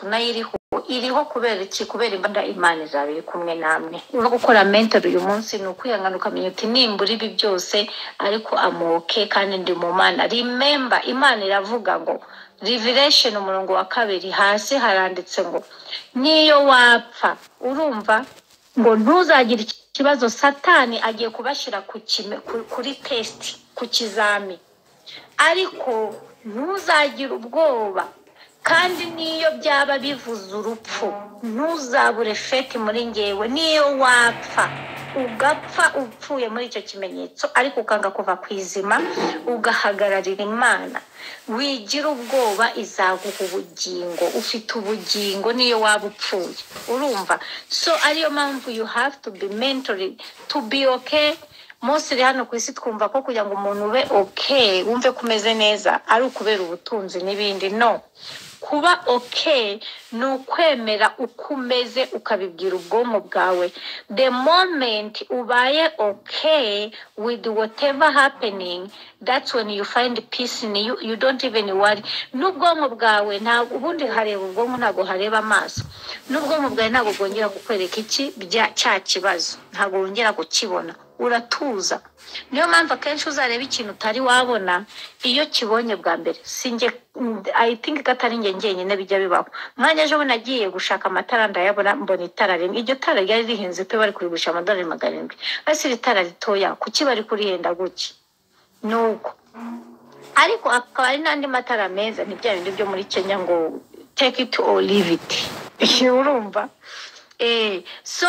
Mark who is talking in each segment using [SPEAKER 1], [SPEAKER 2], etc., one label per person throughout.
[SPEAKER 1] nayo iriho iriho kubera iki kubera imbaraga imana izaba iri kumwe namwe no gukora mentor uyu munsi ni ukwihangana ukamenya uti nimbura ibi byose ariko amoke kandi ndi mu mana remember imana iravuga ngo revelation umurongo wa kabiri hasi haranditse ngo niyo wapfa urumva ngo ntuzagire ikibazo satani agiye kubashyira ku kime- ku- kuri test ku kizami ariko ntuzagire ubwoba kandi n'iyo byaba bivuze urupfu ntuzabure feti muri ngewe niyo wapfa ugapfa upfuye muri icyo kimenyetso ariko ukanga kuva ku izima ugahagararira imana wigira ubwoba izaguha ubugingo ufite ubugingo niyo waba upfuye urumva so ariyo mpamvu you have to be mentoring to be okay munsi iri hano ku isi twumva ko kugira ngo umuntu ube okay wumve ko umeze neza ari ukubera ubutunzi n'ibindi no kuba okay ni ukwemera uko umeze ukabibwira ubwonko bwawe the moment ubaye okay with whatever happening that's when you find peace in you you don't even worry n'ubwonko bwawe ntabwo ubundi hareba ubwonko ntabwo hareba amaso n'ubwonko bwawe ntabwo bwongera kukwereka iki bya- cya kibazo ntabwo wongera kukibona uratuza niyo mpamvu akenshi uzareba ikintu utari wabona iyo kibonye bwa mbere sinjye i think ko atari njye njyenyine bijya bibaho mwanya ejo bundi nagiye gushaka amatara ndayabona mbona itara rimwe iryo tara ryari rihenze pe bari kurigurisha amadolari magana arindwi ariko iri tara ritoya kuki bari kurihenda gutya ni uko ariko akaba ari n'andi matara meza ni bya bindi byo muri kenya ngo take it or leave it urumva Eh, so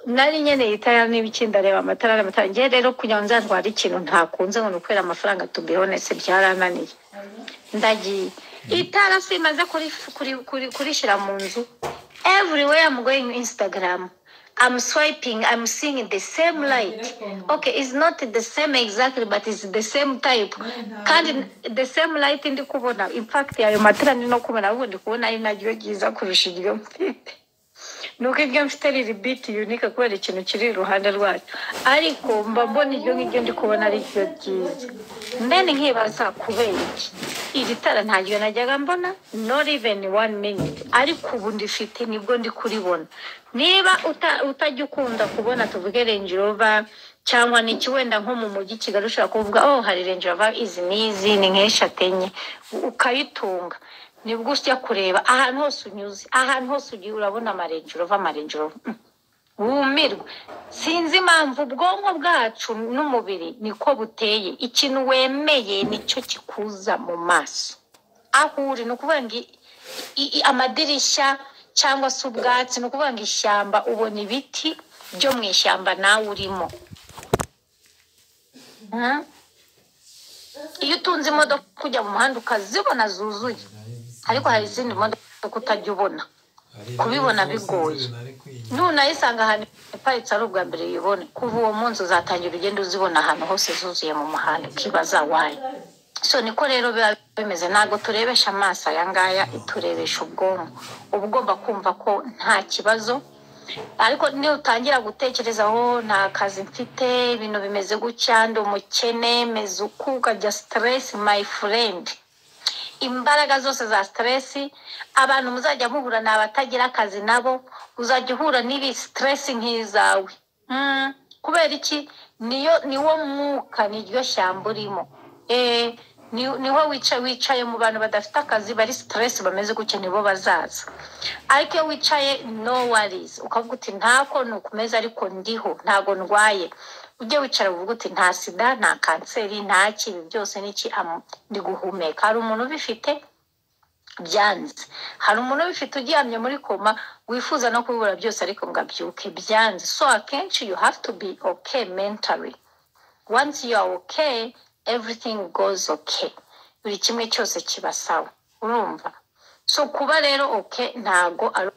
[SPEAKER 1] nari nkeneye itara n'ibiki ndareba amatara n'amatara ngewe rero kugira ngo nzarware ikintu ntakunze ngo ni ukwera amafaranga tubihonese byarananiye ndagiye itara simaze kuri- kuri- kuri- kurishyira mu nzu everywhere I'm going Instagram I'm swiping I'm seeing the same light okay it's not the same exactly but it's the same type kandi the same light ndi kubona in fact ayo matara ndi no kubona ahubwo ndi kubona ari naryo ryiza kurusha iryo mfite nuko iryo mfite riri biti unika kubera ikintu kiri iruhande rwayo ariko mba mbona iryo ngiryo ndi kubona ari ryo ryiza mbene nkibaza kubera iki iri tara ntaryo najyaga mbona not even one minute ariko ubu ndifite nibwo ndi kuribona niba uta- utajya ukunda kubona tuvuge range rover cyangwa niki wenda nko mu mujyi i kigali ushobora kuvuga oh hari range rover izi n'izi ni nk'eshatu enye ukayitunga nibwo ujya kureba ahantu hose unyuze ahantu hose ugiye urabona amarenjero ava amarenjero wumirwa sinzi impamvu ubwonko bwacu n'umubiri niko buteye ikintu wemeye nicyo kikuza mu maso aho uri ni ukuvuga ngo i- i- i- amadirishya cyangwa se ubwatsi ni ukuvuga ngo ishyamba ubona ibiti byo mu ishyamba nawe urimo Hmm? iyo utunze imodoka ujya mu muhanda ukazibona zuzuye ariko hari izindi modoka utajya ubona kubibona bigoye nunayisanga ahantu iparitse ari ubwa mbere uyibone kuva uwo munsi uzatangira ugenda uzibona ahantu hose zuzuye mu muhanda ukibaza wayo so niko rero biba bimeze ntabwo turebesha amaso aya ngaya turebesha ubwonko uba ugomba kumva ko nta kibazo ariko niyo utangira gutekereza aho nta kazi mfite ibintu bimeze gutya ndi umukene meze uku ukajya siteresi mayi furendi imbaraga zose za siteresi abantu muzajya muhura ni abatagira akazi nabo uzajya uhura n'ibi siteresi nk'izawe Mm, kubera iki niyo niwo mwuka niryo shyamba urimo Eh, ni- niho wicaye wicaye mu bantu badafite akazi bari siteresi bameze gutya nibo bazaza ariko iyo wicaye no warizi ukavuga uti ntako ni ukumeza ariko ndiho ntago ndwaye ujye wicara uvuga uti nta sida nta kanseri nta kibi byose n'iki am- ndi guhumeka hari umuntu ubifite byanze hari umuntu ubifite uryamye muri koma wifuza no kubibura byose ariko ngo abyuke byanze so akenshi you have to be okay mentally once you are okay everything goes okay buri kimwe cyose kiba sawa urumva so kuba rero okay ntago ari